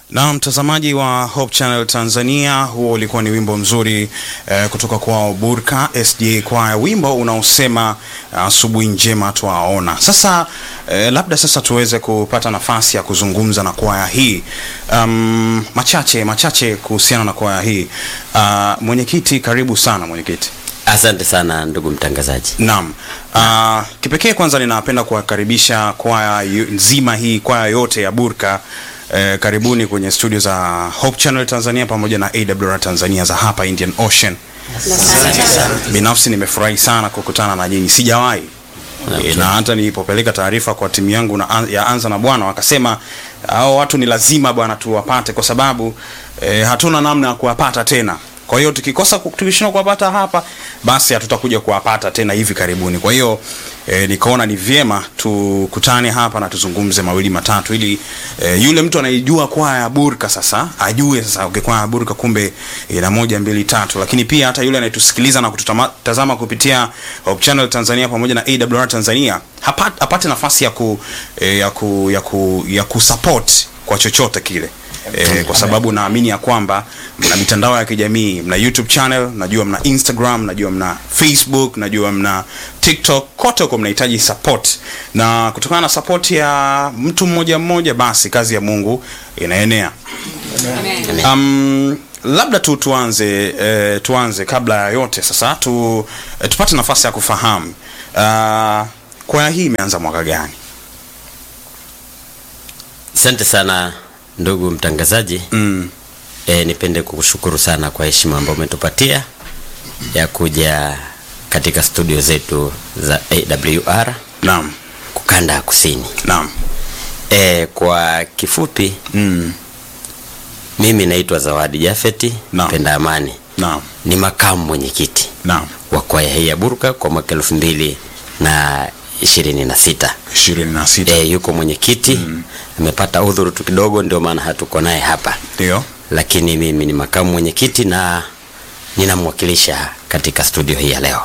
Na mtazamaji wa Hope Channel Tanzania, huo ulikuwa ni wimbo mzuri eh, kutoka kwao Burka SDA Choir, wimbo unaosema asubuhi uh, njema twaona. Sasa eh, labda sasa tuweze kupata nafasi ya kuzungumza na kwaya hii um, machache machache kuhusiana na kwaya hii uh, mwenyekiti, karibu sana mwenyekiti. Asante sana ndugu mtangazaji. Naam. Uh, kipekee kwanza ninapenda kuwakaribisha kwaya yu- nzima hii kwaya yote ya Burka eh, karibuni kwenye studio za Hope Channel Tanzania pamoja na AWR Tanzania za hapa Indian Ocean. Binafsi nimefurahi sana kukutana na nyinyi, sijawahi Okay. E, na hata nilipopeleka taarifa kwa timu yangu na, ya Anza na Bwana wakasema hao watu ni lazima bwana tuwapate kwa sababu e, hatuna namna ya kuwapata tena. Kwa hiyo tukikosa ku- tukishindwa kuwapata hapa basi hatutakuja kuwapata tena hivi karibuni. Kwa hiyo e, nikaona ni vyema tukutane hapa na tuzungumze mawili matatu ili e, yule mtu anayejua kwaya ya Burka sasa ajue sasa okay, kwaya ya Burka kumbe ina moja mbili tatu, lakini pia hata yule anayetusikiliza na kututazama kupitia Hope Channel Tanzania pamoja na AWR Tanzania hapate, apate nafasi ya ku, e, ya ku, ya ku, ya kusupport kwa chochote kile. E, kwa sababu naamini ya kwamba mna mitandao ya kijamii, mna YouTube channel, najua mna Instagram, najua mna Facebook, najua mna TikTok, kote huko mnahitaji support, na kutokana na support ya mtu mmoja mmoja, basi kazi ya Mungu inaenea. Um, labda tu tuanze eh, tuanze kabla ya yote sasa tu, eh, tupate nafasi ya kufahamu uh, kwaya hii imeanza mwaka gani? Asante sana ndugu mtangazaji. Mm, E, nipende kukushukuru sana kwa heshima ambayo umetupatia ya kuja katika studio zetu za AWR naam, kukanda ya kusini. naam. E, kwa kifupi Mm, mimi naitwa Zawadi Jafeti Naam. Penda Amani, naam, ni makamu mwenyekiti naam. wa kwaya hii ya Burka kwa mwaka elfu mbili na ishirini na sita. ishirini na sita E, yuko mwenyekiti amepata udhuru tu kidogo, ndio maana hatuko naye hapa, ndio. lakini mimi ni makamu mwenyekiti na ninamwakilisha katika studio hii ya leo.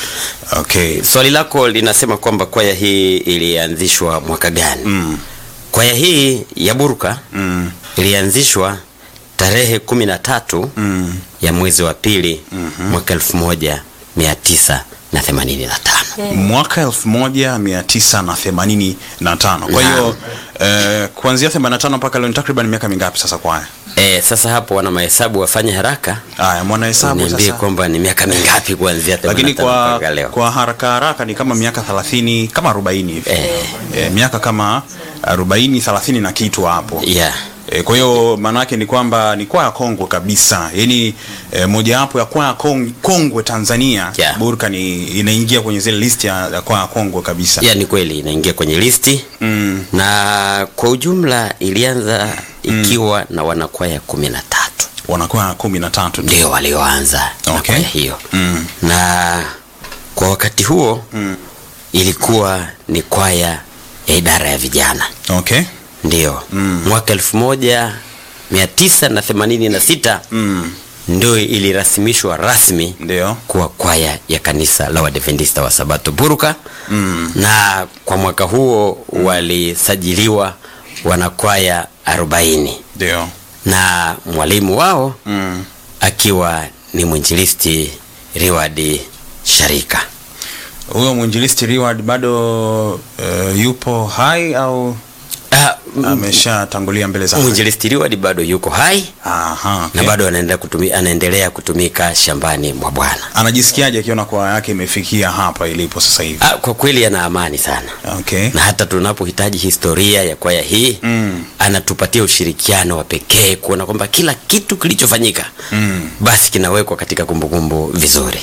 Okay. Swali lako linasema kwamba kwaya hii ilianzishwa mwaka gani? Mm, Kwaya hii ya Burka mm, ilianzishwa tarehe kumi na tatu mm. ya mwezi wa pili mwaka elfu moja mia tisa na themanini na tano. mwaka elfu moja mia tisa na themanini na tano. Kwa hiyo eh, kuanzia themanini na tano mpaka leo ni takriban miaka mingapi sasa kwaya? E, sasa hapo wana mahesabu wafanye haraka Haya, mwana hesabu niambie sasa. kwamba ni miaka mingapi kuanzia Lakini 85 kwa, mpaka leo. kwa haraka haraka ni kama miaka 30 kama 40 hivi. Eh. Eh, miaka kama 40 30 na kitu hapo. yeah. E, kwa hiyo maana yake ni kwamba ni kwaya kongwe kabisa, yaani e, mojawapo ya kwaya kong, kongwe Tanzania Yeah. Burka ni inaingia kwenye zile list ya, ya kwaya kongwe kabisa ya ni kweli inaingia kwenye listi mm. na kwa ujumla ilianza ikiwa na wanakwaya kumi na tatu wanakwaya kumi na tatu ndio walioanza na Okay. kwaya hiyo mm. na kwa wakati huo Mm. ilikuwa ni kwaya ya idara ya vijana Okay. ndio Mm. mwaka elfu moja mia tisa na themanini na sita Mm. ndio ilirasimishwa rasmi Ndio. kuwa kwaya ya kanisa la Waadventista wa Sabato Burka Mm. na kwa mwaka huo walisajiliwa wanakwaya 40 Ndio. na mwalimu wao Mm. akiwa ni mwinjilisti Riwadi Sharika. Huyo mwinjilisti Reward bado uh, yupo hai au Ah, m- ameshatangulia mbele za haki? mwinjilisti Riwadi bado yuko hai Aha, okay. na bado anaendelea kutumi, anaendelea kutumika shambani mwa Bwana. anajisikiaje akiona kwaya yake imefikia hapa ilipo sasa hivi? Ah, kwa kweli ana amani sana Okay. na hata tunapohitaji historia ya kwaya hii Mm. anatupatia ushirikiano wa pekee kuona kwamba kila kitu kilichofanyika Mm. basi kinawekwa katika kumbukumbu vizuri.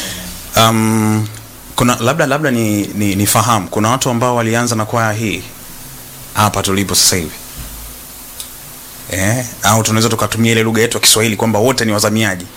Um, kuna labda labda ni, ni, ni fahamu kuna watu ambao walianza na kwaya hii hapa tulipo sasa hivi eh, au tunaweza tukatumia ile lugha yetu ya Kiswahili kwamba wote ni wazamiaji.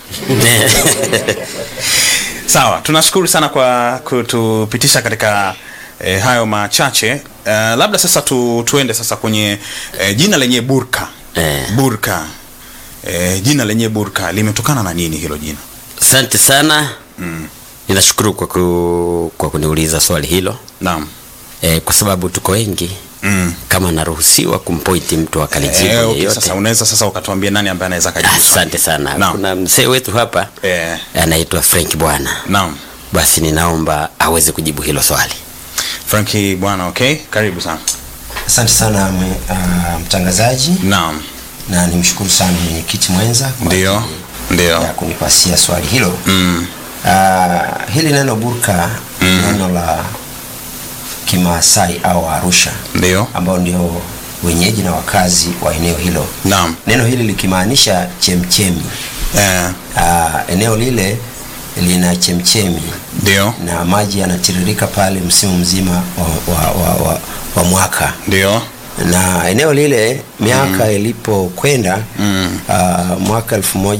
Sawa, tunashukuru sana kwa kutupitisha katika eh, hayo machache. Uh, labda sasa tu, tuende sasa kwenye eh, jina lenye Burka. Eh. Burka. Eh, jina lenye Burka limetokana na nini hilo jina? Asante sana, Mm. ninashukuru kwa, ku, kwa kuniuliza swali hilo Naam. e, kwa sababu tuko wengi Mm. kama naruhusiwa kumpointi mtu akalijibu Eh, okay, yeyote. sasa unaweza sasa ukatuambia nani ambaye anaweza kajibu swali. Asante sana. Naam. Kuna mzee wetu hapa Eh, anaitwa Frank Bwana, naam. basi ninaomba aweze kujibu hilo swali. Franki bwana, okay? Karibu sana. Asante sana mwe- ah, mtangazaji Naam. na nimshukuru sana mwenyekiti mwenza kwa Ndio. ajili Ndio. ya kunipasia swali hilo. Mm. Ah, hili neno burka neno la Kimaasai au Arusha Ndio. ambao ndio wenyeji na wakazi wa eneo hilo. Naam. Neno hili likimaanisha chemchemi. Eh, Ah, eneo lile lina chemchemi ndio. na maji yanatiririka pale msimu mzima wa, wa, wa, wa, wa mwaka Ndio. na eneo lile miaka ilipokwenda Mm. uh, mwaka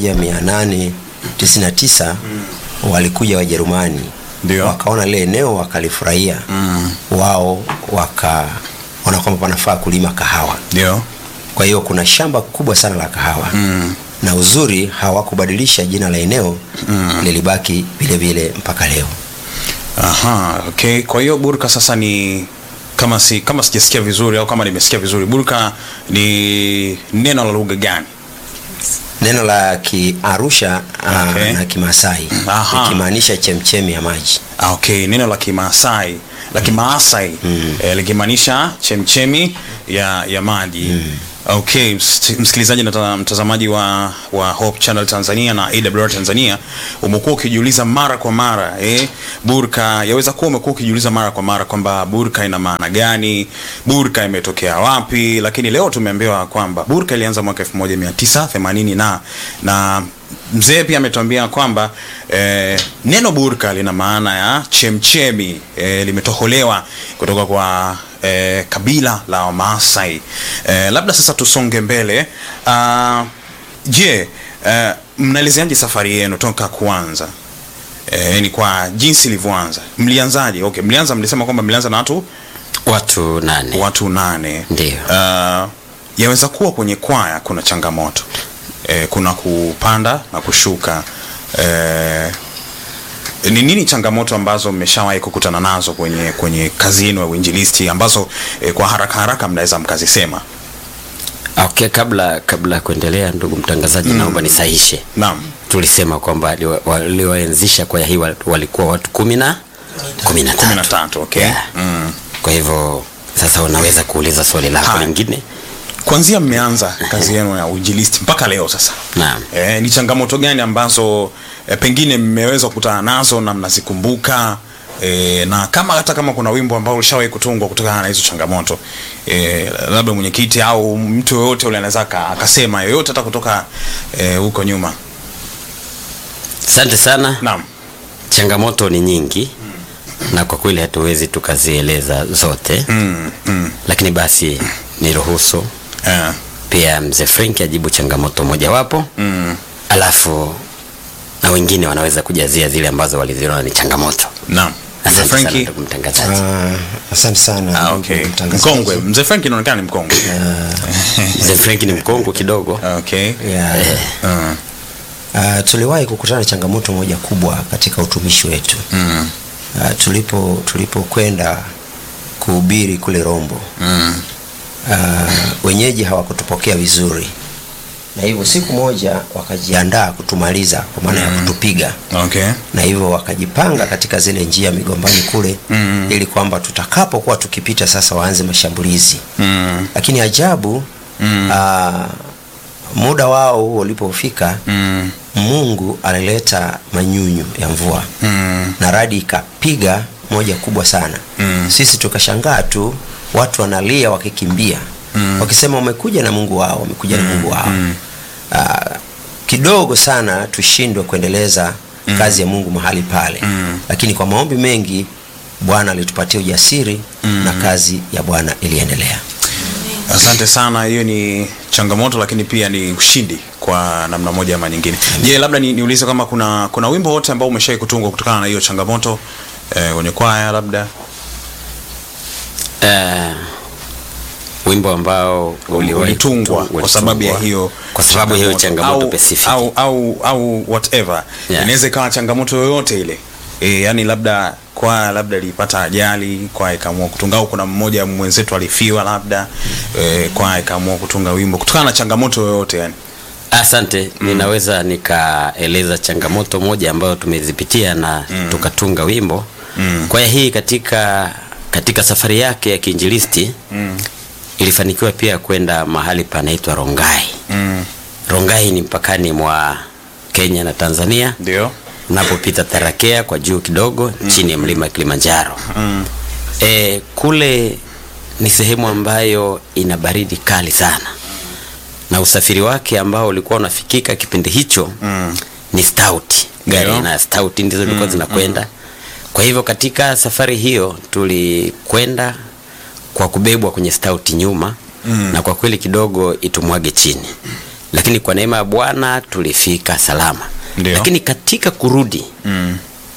1899 walikuja Wajerumani Ndio. wakaona lile eneo wakalifurahia Mm. wao wakaona kwamba panafaa kulima kahawa Ndio. kwa hiyo kuna shamba kubwa sana la kahawa Mm. na uzuri hawakubadilisha jina la eneo Mm. lilibaki vile vile mpaka leo Aha, okay. Kwa hiyo burka sasa ni kama si kama sijasikia vizuri au kama nimesikia vizuri, burka ni neno la lugha gani? neno la kiarusha uh, Okay. na kimasai Aha. ikimaanisha chemchemi ya maji Ah, okay, neno la Kimaasai la Kimaasai eh, likimaanisha chemchemi ya ya maji. Okay, ms- msikilizaji na ta- mtazamaji wa wa Hope Channel Tanzania na AWR Tanzania, umekuwa ukijiuliza mara kwa mara eh, burka yaweza kuwa umekuwa ukijiuliza mara kwa mara kwamba burka ina maana gani, burka imetokea wapi, lakini leo tumeambiwa kwamba burka ilianza mwaka 1980 na na mzee pia ametuambia kwamba eh, neno burka lina maana ya chemchemi eh, limetoholewa kutoka kwa eh, kabila la Wamaasai. Eh, labda sasa tusonge mbele. Ah, Je, eh, mnaelezeaje safari yenu toka kuanza? Eh, ni kwa jinsi ilivyoanza. Mlianzaje? Okay, mlianza mlisema kwamba mlianza na watu Watu nane. watu nane. Ndio. Uh, yaweza kuwa kwenye kwaya kuna changamoto eh, kuna kupanda na kushuka eh, ni nini changamoto ambazo mmeshawahi kukutana nazo kwenye kwenye kazi yenu ya uinjilisti ambazo eh, kwa haraka haraka mnaweza mkazisema? Okay, kabla kabla ya kuendelea, ndugu mtangazaji, naomba nisahishe. Naam. Tulisema kwamba liwa- walioanzisha kwaya hii wal- walikuwa watu kumi na kumi na kumi na tatu. tatu okay. Yeah. mm. Kwa hivyo sasa unaweza kuuliza swali lako Haya. lingine. Kwanzia mmeanza kazi yenu ya uinjilisti mpaka leo sasa Naam. Eh, ni changamoto gani ambazo eh, pengine mmeweza kukutana nazo na mnazikumbuka eh, na kama hata kama kuna wimbo ambao ulishawahi kutungwa kutokana na hizo changamoto eh, labda mwenyekiti au mtu yoyote ule anaweza aka- akasema yoyote hata kutoka eh, huko nyuma. Asante sana. Naam. Changamoto ni nyingi na kwa kweli hatuwezi tukazieleza zote, Mm, mm, lakini basi niruhusu eh, pia mzee Frank ajibu changamoto mojawapo, mm, alafu na wengine wanaweza kujazia zile ambazo waliziona ni changamoto. naam. Mzee Asante sana Franki. ndugu mtangazaji. Ah, asante sana Ah, ndugu okay. mtangazaji. Mkongwe. Mzee Franki inaonekana ni mkongwe. Mzee Frank ni mkongwe kidogo. Okay. Yeah. Mm, Ah, tuliwahi kukutana na changamoto moja kubwa katika utumishi wetu mm, Ah, tulipo tulipokwenda kuhubiri kule Rombo mm, Ah, wenyeji hawakutupokea vizuri na hivyo siku moja wakajiandaa kutumaliza kwa maana ya kutupiga okay. na hivyo wakajipanga katika zile njia migombani kule Mm. ili kwamba tutakapokuwa tukipita sasa waanze mashambulizi Mm, lakini ajabu Mm. aa, muda wao huo ulipofika mm, mungu alileta manyunyu ya mvua mm, na radi ikapiga moja kubwa sana Mm. sisi tukashangaa tu watu wanalia wakikimbia Mm. wakisema wamekuja na mungu wao wamekuja na mungu wao Aa, kidogo sana tushindwe kuendeleza kazi ya mungu mahali pale Mm. lakini kwa maombi mengi bwana alitupatia ujasiri na kazi ya bwana iliendelea Asante sana. Hiyo ni changamoto, lakini pia ni ushindi kwa namna moja ama nyingine. Je, labda ni, niulize kama kuna kuna wimbo wote ambao umeshawahi kutungwa kutokana na hiyo changamoto eh, kwenye kwaya labda Eh, wimbo ambao uliwahi ulitungwa kutu- kwa sababu ya ulitungwa hiyo kwa sababu ya hiyo changamoto au, specific. au, au, au whatever Yeah. inaweza ikawa changamoto yoyote ile e, yani labda kwaya labda ilipata ajali kwaya ikaamua kutunga au kuna mmoja mwenzetu alifiwa labda e, kwaya ikaamua kutunga wimbo kutokana na changamoto yoyote yani Asante, ninaweza nikaeleza changamoto moja ambayo tumezipitia na tukatunga wimbo. Kwaya hii katika katika safari yake ya kiinjilisti ilifanikiwa pia kwenda mahali panaitwa Rongai. mm. Rongai ni mpakani mwa Kenya na Tanzania, ndio unapopita Tarakea kwa juu kidogo chini ya mlima Kilimanjaro. mm. E, kule ni sehemu ambayo ina baridi kali sana na usafiri wake ambao ulikuwa unafikika kipindi hicho Mm. ni stout gari Ndio. na stout ndizo zilikuwa zinakwenda kwa hivyo katika safari hiyo tulikwenda kwa kubebwa kwenye stout nyuma Mm. na kwa kweli kidogo itumwage chini lakini kwa neema ya bwana tulifika salama Ndio. lakini katika kurudi Mm.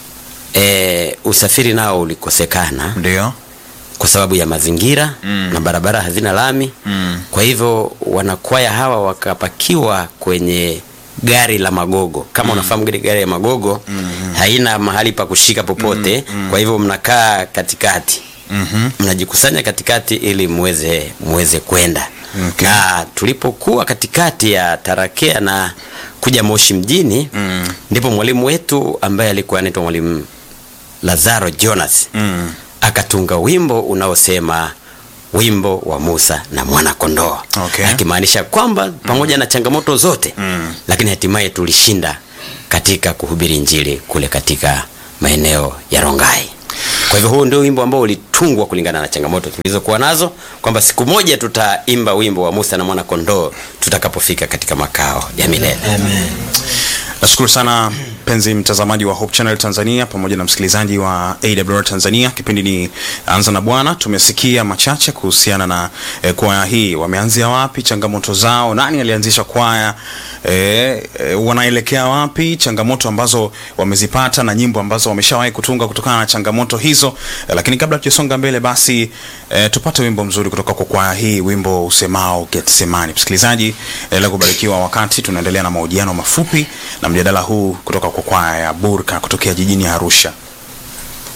e, usafiri nao ulikosekana ndio kwa sababu ya mazingira Mm. na barabara hazina lami Mm. kwa hivyo wanakwaya hawa wakapakiwa kwenye gari la magogo kama unafahamu gari gari ya magogo haina mahali pa kushika popote kwa hivyo mnakaa katikati Mhm. mnajikusanya katikati ili muweze muweze kwenda Okay. na tulipokuwa katikati ya tarakea na kuja moshi mjini Mm. ndipo mwalimu wetu ambaye alikuwa anaitwa mwalimu lazaro jonas Mm. akatunga wimbo unaosema wimbo wa Musa na mwana kondoo Okay. akimaanisha kwamba pamoja na changamoto zote Mm. lakini hatimaye tulishinda katika kuhubiri injili kule katika maeneo ya Rongai. Kwa hivyo huu ndio wimbo ambao ulitungwa kulingana na changamoto tulizokuwa nazo, kwamba siku moja tutaimba wimbo wa Musa na mwana kondoo tutakapofika katika makao ya milele. nashukuru sana mpenzi mtazamaji wa Hope Channel Tanzania pamoja na msikilizaji wa AWR Tanzania. Kipindi ni Anza na Bwana. Tumesikia machache kuhusiana na eh, kwaya hii, wameanzia wapi, changamoto zao, nani alianzisha kwaya, eh, eh, wanaelekea wapi, changamoto ambazo wamezipata na nyimbo ambazo wameshawahi kutunga kutokana na changamoto hizo. Eh, lakini kabla tujasonga mbele, basi eh, tupate wimbo mzuri kutoka kwa kwaya hii, wimbo usemao Getsemani. Msikilizaji, endelea kubarikiwa wakati tunaendelea na mahojiano mafupi na mjadala huu kutoka kwa kwaya ya Burka kutokea jijini Arusha.